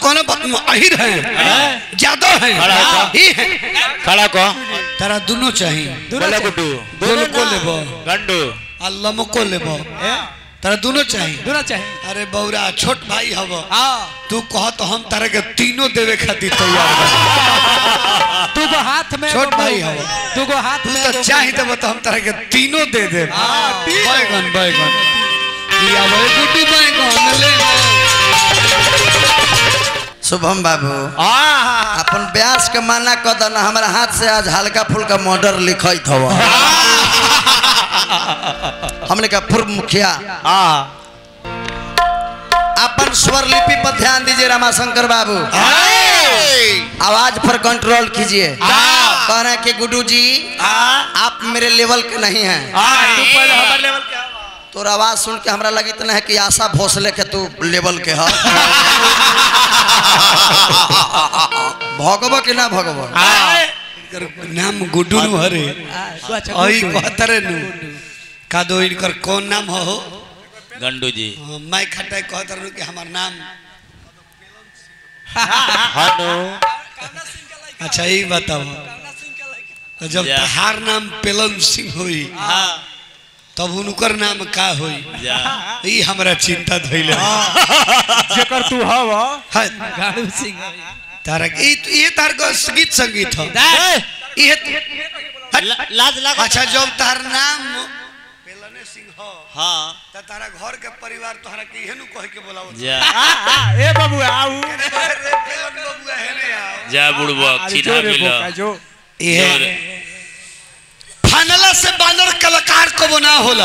कोनो बात में अहिर हैं जादव हैं खड़ा हो। ही हैं खड़ा को तारा दोनों चाहिए बोला गुड्डू दोनों को लेबो गंडू आ लमको लेबो तारा दोनों चाहिए दोनों चाहिए अरे बौरा छोट भाई हब हाँ तू कह तो हम तारा के तीनों देवे खातिर तैयार बा तू को हाथ में छोट एगो भाई मुंह- हव। तू को हाथ तू में तो एगो- चाही देबो तो हम तारा के तीनों दे दे हाँ, तीन। बैगन बैगन या भाई गुड्डू बैगन ले शुभम बाबू हाँ अपन ब्यास के माना कर दना हमारा हाथ से आज हल्का फुल्का मर्डर लिखत हव हमने कहा पूर्व मुखिया हाँ अपन स्वर लिपि पर ध्यान दीजिए रामाशंकर बाबू आवाज पर कंट्रोल कीजिए कह रहे हैं कि गुड्डू जी आप मेरे लेवल के नहीं हैं तू पहले हमारे लेवल के तोर आवाज सुन के हमरा लगी तो है कि आशा भोसले के तू लेवल के ह भगब कि ना भगब इनकर नाम गुड्डू नु हरे तू अच्छा ओई गुड्डू। कहतरे नु का दो इनकर कौन नाम हो गंडू जी हाँ, मैं खटाई कहतर नु कि हमार नाम हनु अच्छा यही बताओ तो जब जा। तहार नाम पेलन सिंह होई हाँ तब उनकर नाम का होई जा ई हमरा चिंता धइले जेकर तू हव है गाड़ू सिंह तारा ई ये तार को गीत संगीत हो ये ला- लाज लगा अच्छा जब तार नाम पेलने सिंह हो हाँ त तारा घर के परिवार तोहरा के इहे नु कह के बोलावो जा ए बाबू आऊ रे पेलन बबुआ हेने आओ जा बुड़बक चिन्हा मिलो जो ये फानला से बानर कलाकार को बना होला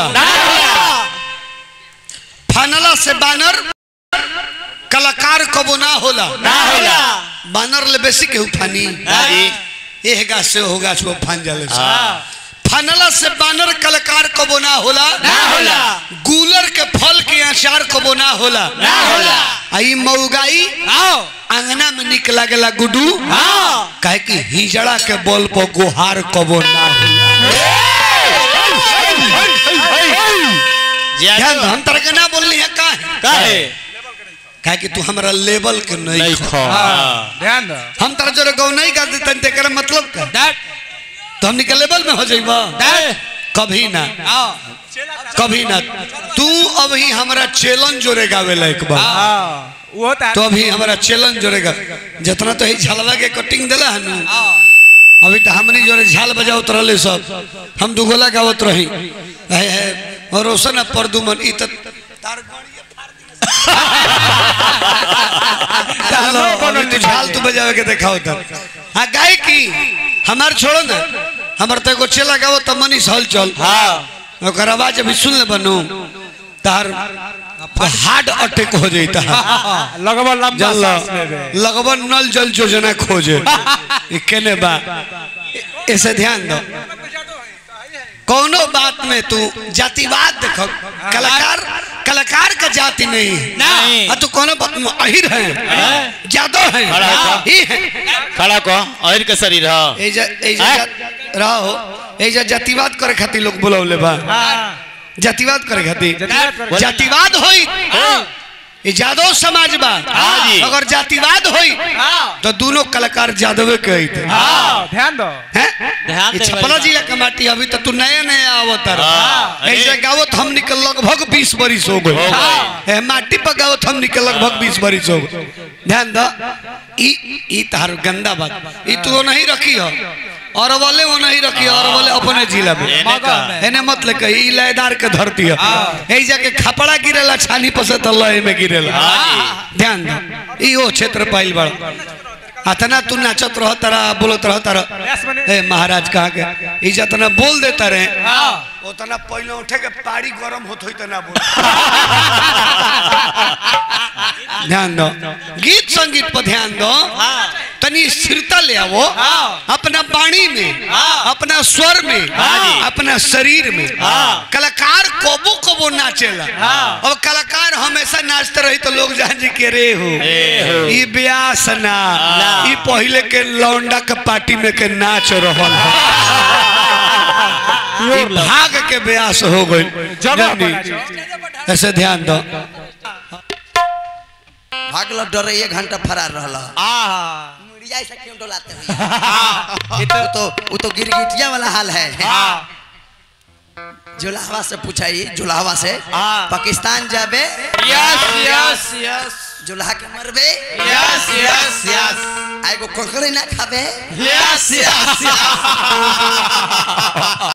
फानला से बानर कलाकार को बना होला ना होला बानर ले बेसी के फानी जी एह गाछ से हो गाछ वो फान जाले से फानला से बानर कलाकार को बना होला ना होला गूलर के फल के अचार को बना होला ना होला आई मऊगाई आओ अंगना में निक लागेला गुडू हाँ काहे कि हिजड़ा के बल पर गुहार कबो ना होला जा ध्यान दो, हम तरह के ना बोलनी है काहे काहे काहे कि तू हमरा लेवल के नहीं नहीं खो खो ध्यान दो हम तरह जो गौ नहीं कर देते तेकर मतलब का दैट तो हमनी के लेवल में हो जाइबा कभी ना आओ कभी ना तू अभी हमरा चैलेंज जोरे गावे लायक बा हाँ वो ता तो अभी हमारा चैलेंज जोरेगा जितना तो ही झलवा के कटिंग दिला है नु अभी तो हमनी जोरे झाल बजावत रहले सब हम दुगोला गावत रही है है और रोशन परदुमन ई त तार गणिये फाड़ दिए। चलो, अभी तू झाल तू बजावे के देखाओ तब हाँ गाय की हमार छोड़ो ना हमार तो एगो चेला गावो तो मनीष हल चल हाँ ओकर आवाज अभी सुन ले बनू तार हार्ट अटैक हो जाता है लगभग लंबा जल सांस लेबे लगभग नल जल योजना खोजे ई केने बा ऐसे ध्यान दो कोनो बात में तू जातिवाद देखो कलाकार कलाकार का जाति नहीं नहीं। हाँ, तू कोनो बात में अहिर हैं जादव हैं खड़ा हो। ही हैं खड़ा को और के शरीर हो एजा एजा रहो एजा जातिवाद करे खातिर लोग बुलावले बा जातिवाद करे खातिर जातिवाद करे- जातिवाद होई ये जादव समाज बा हाँ जी। अगर जातिवाद होई तो दोनों कलाकार जादवे के आई थे हाँ ध्यान दो हैं? ध्यान ये दे छपरा भाई। जिला का माटी अभी तो तू नया नया आवत हाँ, अरे। ऐसे गावत हम निकल लगभग बीस बरिस हो गए हो गए। ए, माटी पर गावत हम निकल लगभग बीस बरिस हो गए ध्यान दो ई ई तार गंदा बात ई तू वो नहीं रखी हो और वाले वो नहीं रखी हो और वाले अपने जिला में एने का एने मत ले कही ई लयदार के धरती है ए जाके खपड़ा गिरेला छानी पसे तो लय में गिरेला हाँ ध्यान दो ई ओ क्षेत्र पाइल बड़ अतना तू नाचत रह तारा बोलत रह तारा यस मने ए महाराज कहा के ई जतना बोल देता रहे हाँ उतना पहले उठे के पाड़ी गरम होत होई त ना बोल ध्यान दो गीत संगीत पर ध्यान दो तनी स्थिरता ले आवो अपना वाणी में अपना स्वर में जी। अपना शरीर में कलाकार कोबो कोबो नाचेला अब कलाकार हमेशा नाचते रही तो लोग जान जी के रे हो ए हो। ई ब्यास ना ई पहले के लौंडा के पार्टी में के नाच रहल है ई भाग के ब्यास हो गई जगह जानी? बना ऐसे ध्यान दो भागल डरे एक घंटा फरार रहला हाँ मुड़िया से क्यों डोलाते हुए वो तो वो तो गिरगिटिया वाला हाल है हाँ जुलाहवा से पूछाई जुलाहवा से हाँ। पाकिस्तान जाबे यस यस यस जुलाहा के मरबे यस यस यस आएगो कोकरे ना खाबे यस यस